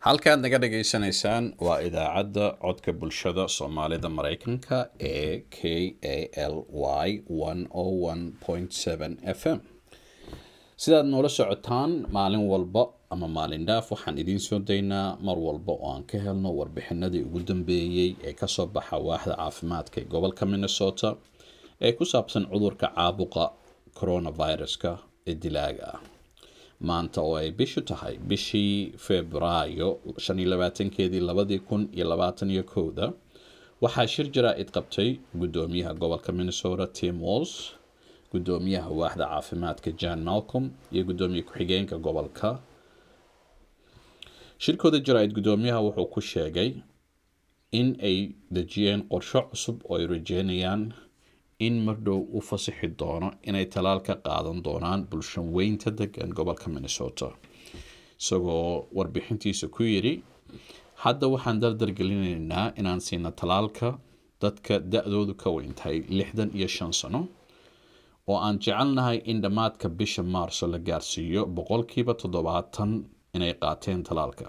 halkaad naga dhageysanaysaan waa idaacadda codka bulshada soomaalida mareykanka ee k a l y f m sidaad noola socotaan maalin walba ama maalin dhaaf waxaan idiin soo daynaa mar walba oo aan ka helno warbixinadii ugu dambeeyey ee kasoo baxa waaxda caafimaadka ee gobolka minnesota ee ku saabsan cudurka caabuqa coronaviruska ee dilaaga ah maanta oo ay bishu tahay bishii februaayo shan iyo labaatankeedii labadii kun iyo labaatan iyo kowda waxaa shir jaraa-id qabtay guddoomiyaha gobolka minnesota tim walls guddoomiyaha waaxda caafimaadka jan malcolm iyo guddoomiye ku-xigeenka gobolka shirkooda jaraa-id guddoomiyaha wuxuu ku sheegay in ay dejiyeen qorsho cusub oo ay rajeynayaan in mardhow u fasixi doono inay talaal ka qaadan doonaan bulshan weynta degan gobolka minnesota isagoo warbixintiisa ku yidhi hadda waxaan dardargelinaynaa inaan siino talaalka dadka da-doodu ka weyn tahay lixdan iyo shan sano oo aan jecelnahay in dhammaadka bisha maarso la gaarsiiyo boqolkiiba toddobaatan inay qaateen talaalka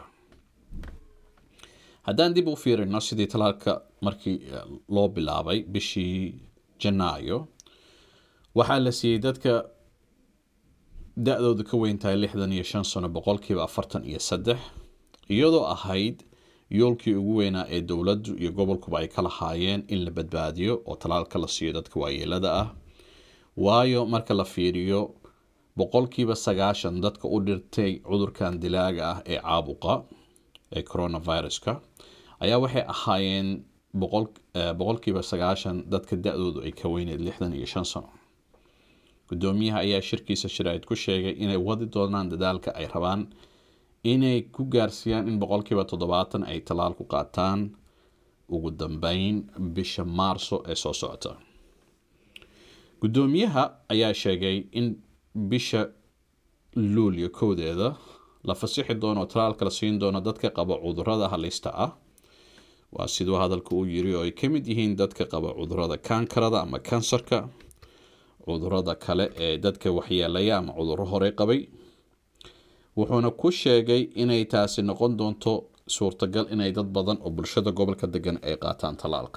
haddaan dib u fiirino sidii talaalka markii loo bilaabay bishii janaayo waxaa la siiyey dadka da-dooda ka weyn tahay lixdan iyo shan sano boqolkiiba afartan iyo saddex iyadoo ahayd yoolkii ugu weynaa ee dowladdu iyo gobolkuba ay ka lahaayeen in la badbaadiyo oo talaalka la siiyo dadka waayeelada ah waayo marka la fiiriyo boqolkiiba sagaashan dadka u dhirtay cudurkan dilaaga ah ee caabuqa ee coronaviruska ayaa waxay ahaayeen boqolkiiba sagaashan dadka da-doodu ay ka weyneed lixdan iyo shan sano guddoomiyaha ayaa shirkiisa sharaa'id ku sheegay inay wadi doonaan dadaalka ay rabaan inay ku gaarsiiyaan in boqolkiiba toddobaatan ay talaal ku qaataan ugu dambeyn bisha maarso ee soo socota guddoomiyaha ayaa sheegay in bisha luulyo kowdeeda la fasixi doono oo talaalka la siin doono dadka qaba cudurada halista ah waa siduu hadalka uu yiri oo ay ka mid yihiin dadka qaba cudurada kaankarada ama kansarka cudurada kale ee dadka waxyeelaya ama cuduro horey qabay wuxuuna ku sheegay inay taasi noqon doonto suurtagal inay dad badan oo bulshada gobolka degan ay qaataan talaalka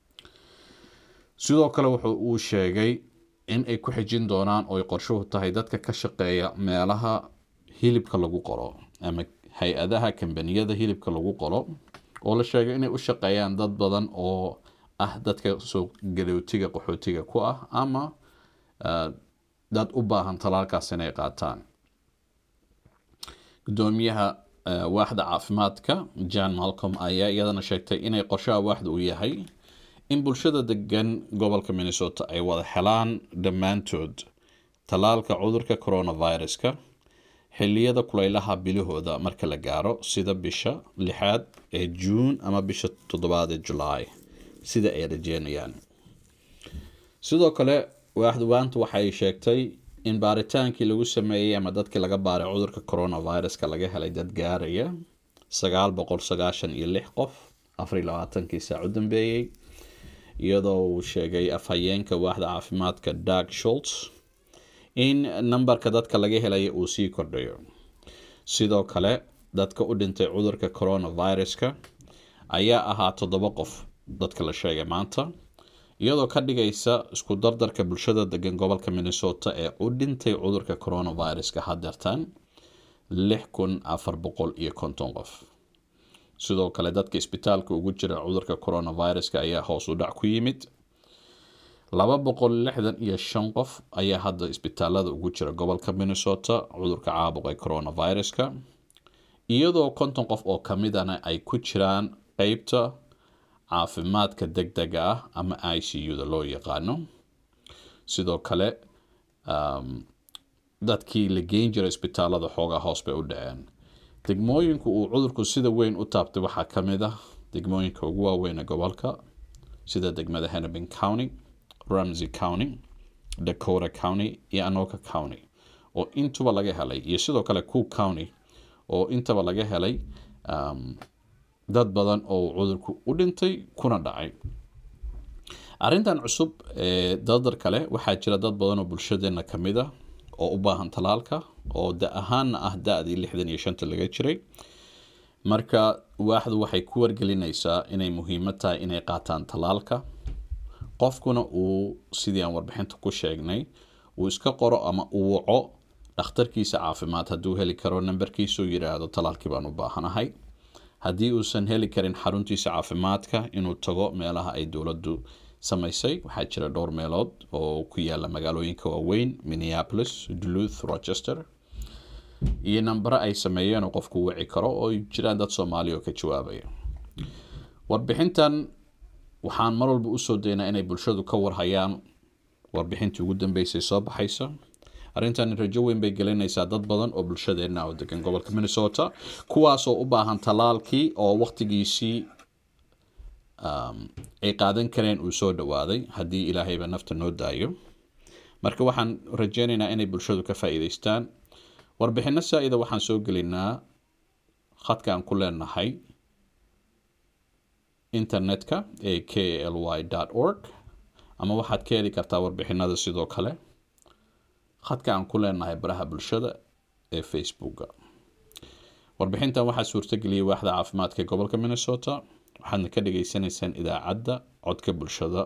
sidoo kale wuxuu uu sheegay in ay ku xijin doonaan oo ay qorshuhu tahay dadka ka shaqeeya meelaha hilibka lagu qoro ama hay-adaha kambaniyada hilibka lagu qoro oo la sheegay inay u shaqeeyaan dad badan oo ah dadka soo galowtiga qaxootiga ku ah ama dad u baahan talaalkaas inay qaataan guddoomiyaha waaxda caafimaadka jan malcolm ayaa iyadana sheegtay inay qorshaha waaxda uu yahay in bulshada degan gobolka minnesota ay wada helaan dhammaantood talaalka cudurka coronaviruska xilliyada kuleylaha bilahooda marka la gaaro sida bisha lixaad ee juun ama bisha toddobaad ee julaay sida ay rajeynayaan sidoo kale waaxduwaantu waxay sheegtay in baaritaankii lagu sameeyey ama dadkii laga baaray cudurka coronaviruska laga helay dad gaaraya sagaal boqol sagaashan iyo lix qof afariy labaatankii saac u dambeeyey iyadoo uu sheegay afhayeenka waaxda caafimaadka dark sholts in nambarka dadka laga helaya uu sii kordhayo sidoo kale dadka u dhintay cudurka coronaviruska ayaa ahaa toddoba qof dadka la sheegay maanta iyadoo ka dhigaysa isku dardarka bulshada degan gobolka minnesota ee u dhintay cudurka coronaviruska hadeertan lix kun afar boqol iyo konton qof sidoo kale dadka isbitaalka ugu jira cudurka coronaviruska ayaa hoos u dhac ku yimid laba boqol lixdan iyo shan qof ayaa hadda isbitaalada ugu jira gobolka minnesota cudurka caabuqa coronaviruska iyadoo konton qof oo kamidana ay ku jiraan qeybta caafimaadka deg dega ah ama i c u da loo yaqaano sidoo kale dadkii la geyn jiray isbitaalada xoogaa hoos bay u dhaceen degmooyinku uu cudurku sida weyn u taabtay waxaa ka mid ah degmooyinka ugu waaweyn ee gobolka sida degmada hennepin county ramsey county dakota county iyo anoka county oo intuba laga helay iyo sidoo kale cook county oo intaba laga helay dad badan oo cudurku u dhintay kuna dhacay arrintan cusub ee dadar kale waxaa jira dad badan oo bulshadeena ka mid ah oo u baahan talaalka oo da ahaanna ah da-dii lixdan iyo shanta laga jiray marka waaxdu waxay ku wargelinaysaa inay muhiimad tahay inay qaataan tallaalka qofkuna uu sidii aan warbixinta ku sheegnay uu iska qoro ama uu waco dhakhtarkiisa caafimaad hadduu heli karo nambarkiisuu yidhaahdo tallaalkii baan u baahanahay haddii uusan heli karin xaruntiisa caafimaadka inuu tago meelaha ay dowladdu samaysay waxaa jira dhowr meelood oo ku yaala magaalooyinka waaweyn minneapolis duluth rochester iyo nambaro ay sameeyeen oo qofku wici karo oo jiraan dad soomaaliya oo ka jawaabaya warbixintan waxaan mar walba usoo daynaa inay bulshadu ka warhayaan warbixintii ugu dambeysay soo baxaysa arrintan rajo weyn bay gelinaysaa dad badan oo bulshadeenna oo degan gobolka minnesota kuwaasoo u baahan tallaalkii oo waqtigiisii ay qaadan kareen uu soo dhawaaday haddii ilaahayba nafta noo daayo marka waxaan rajeynaynaa inay bulshadu ka faa'iidaystaan warbixino saa-ida waxaan soo gelinaa khadka aan ku leenahay internetka ee k l y org ama waxaad ka heli kartaa warbixinada sidoo kale khadka aan ku leenahay baraha bulshada ee facebooka warbixintan waxaa suurtageliyay waaxda caafimaadka ee gobolka minnesota waxaadna ka dhageysanaysaan idaacadda codka bulshada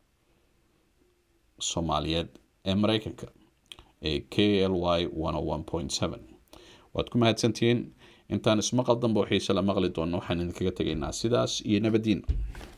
soomaaliyeed ee mareykanka ee k l y waad ku mahadsantihiin intaan ismaqal danba xiise la maqli doono waxaan idinkaga tegaynaa sidaas iyo nabadiin